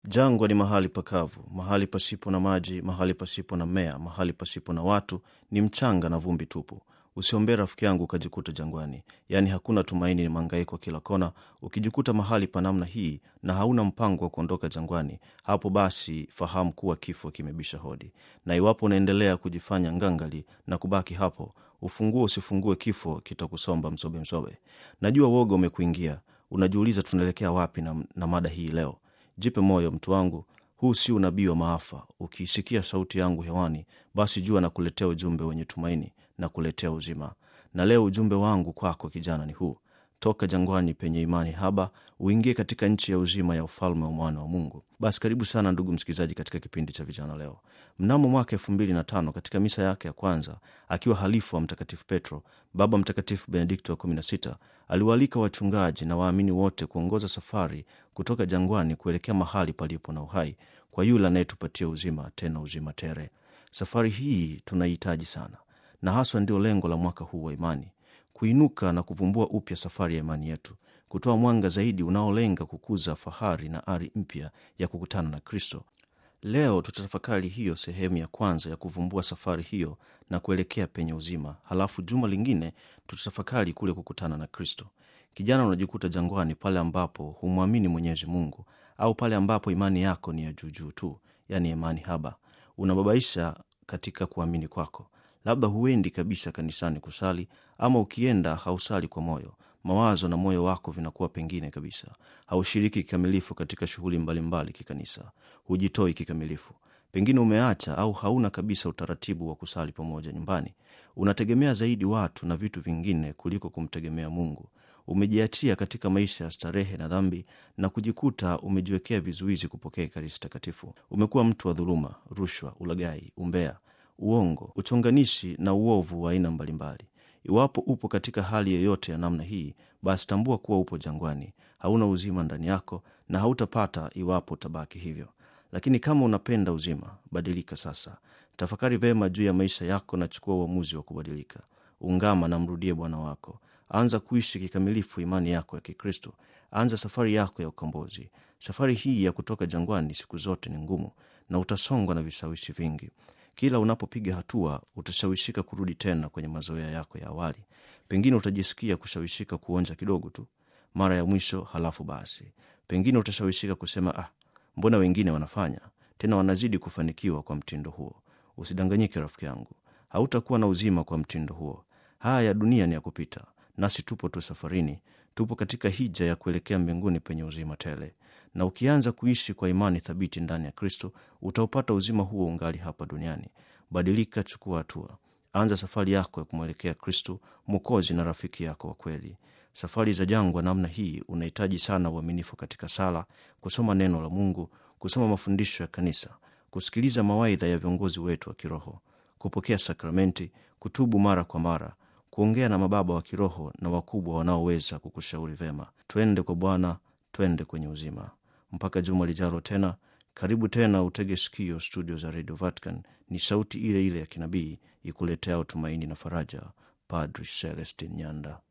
Jangwa ni mahali pakavu, mahali pasipo na maji, mahali pasipo na mmea, mahali pasipo na watu, ni mchanga na vumbi tupu. Usiombee rafiki yangu ukajikuta jangwani, yaani hakuna tumaini, ni mangaiko kila kona. Ukijikuta mahali pa namna hii na hauna mpango wa kuondoka jangwani, hapo basi fahamu kuwa kifo kimebisha hodi, na iwapo unaendelea kujifanya ngangali na kubaki hapo, ufungue usifungue, kifo kitakusomba msobe msobe. Najua woga umekuingia, unajiuliza tunaelekea wapi na, na mada hii leo. Jipe moyo mtu wangu, huu si unabii wa maafa. Ukiisikia sauti yangu hewani, basi jua na kuletea ujumbe wenye tumaini na kuletea uzima. Na leo ujumbe wangu kwako kijana ni huu: toka jangwani penye imani haba, uingie katika nchi ya uzima ya ufalme wa mwana wa Mungu. Basi karibu sana ndugu msikilizaji, katika kipindi cha vijana leo. Mnamo mwaka elfu mbili na tano katika misa yake ya kwanza akiwa halifu wa Mtakatifu Petro, Baba Mtakatifu Benedikto wa kumi na sita aliwaalika wachungaji na waamini wote kuongoza safari kutoka jangwani kuelekea mahali palipo na uhai kwa yule anayetupatia uzima, tena uzima tere. Safari hii tunaihitaji sana, na haswa ndio lengo la mwaka huu wa imani, kuinuka na kuvumbua upya safari ya imani yetu, kutoa mwanga zaidi unaolenga kukuza fahari na ari mpya ya kukutana na Kristo. Leo tutatafakari hiyo sehemu ya kwanza ya kuvumbua safari hiyo na kuelekea penye uzima. Halafu juma lingine tutatafakari kule kukutana na Kristo. Kijana, unajikuta jangwani pale ambapo humwamini Mwenyezi Mungu, au pale ambapo imani yako ni ya juujuu tu, yaani imani haba. Unababaisha katika kuamini kwako, labda huendi kabisa kanisani kusali, ama ukienda hausali kwa moyo mawazo na moyo wako vinakuwa pengine kabisa. Haushiriki kikamilifu katika shughuli mbalimbali kikanisa, hujitoi kikamilifu. Pengine umeacha au hauna kabisa utaratibu wa kusali pamoja nyumbani. Unategemea zaidi watu na vitu vingine kuliko kumtegemea Mungu. Umejiachia katika maisha ya starehe na dhambi na kujikuta umejiwekea vizuizi kupokea Ekaristi Takatifu. Umekuwa mtu wa dhuluma, rushwa, ulaghai, umbea, uongo, uchonganishi na uovu wa aina mbalimbali. Iwapo upo katika hali yoyote ya namna hii, basi tambua kuwa upo jangwani, hauna uzima ndani yako na hautapata iwapo utabaki hivyo. Lakini kama unapenda uzima, badilika sasa. Tafakari vema juu ya maisha yako na chukua uamuzi wa kubadilika. Ungama na mrudie Bwana wako. Anza kuishi kikamilifu imani yako ya Kikristo. Anza safari yako ya ukombozi. Safari hii ya kutoka jangwani siku zote ni ngumu na utasongwa na vishawishi vingi. Kila unapopiga hatua utashawishika kurudi tena kwenye mazoea yako ya awali. Pengine utajisikia kushawishika kuonja kidogo tu mara ya mwisho, halafu basi pengine utashawishika kusema ah, mbona wengine wanafanya tena wanazidi kufanikiwa kwa mtindo huo. Usidanganyike rafiki yangu, hautakuwa na uzima kwa mtindo huo. Haya ya dunia ni ya kupita, nasi tupo tu safarini, tupo katika hija ya kuelekea mbinguni penye uzima tele na ukianza kuishi kwa imani thabiti ndani ya Kristo utaupata uzima huo ungali hapa duniani. Badilika, chukua hatua, anza safari yako ya kumwelekea Kristo, Mwokozi na rafiki yako wa kweli. Safari za jangwa namna hii unahitaji sana uaminifu katika sala, kusoma neno la Mungu, kusoma mafundisho ya kanisa, kusikiliza mawaidha ya viongozi wetu wa kiroho, kupokea sakramenti, kutubu mara kwa mara, kuongea na mababa wa kiroho na wakubwa wanaoweza kukushauri vema. Twende kwa Bwana, twende kwenye uzima. Mpaka juma lijalo tena, karibu tena, utege sikio studio za Radio Vatican. Ni sauti ile ile ya kinabii ikuletea tumaini na faraja. Padri Celestin Nyanda.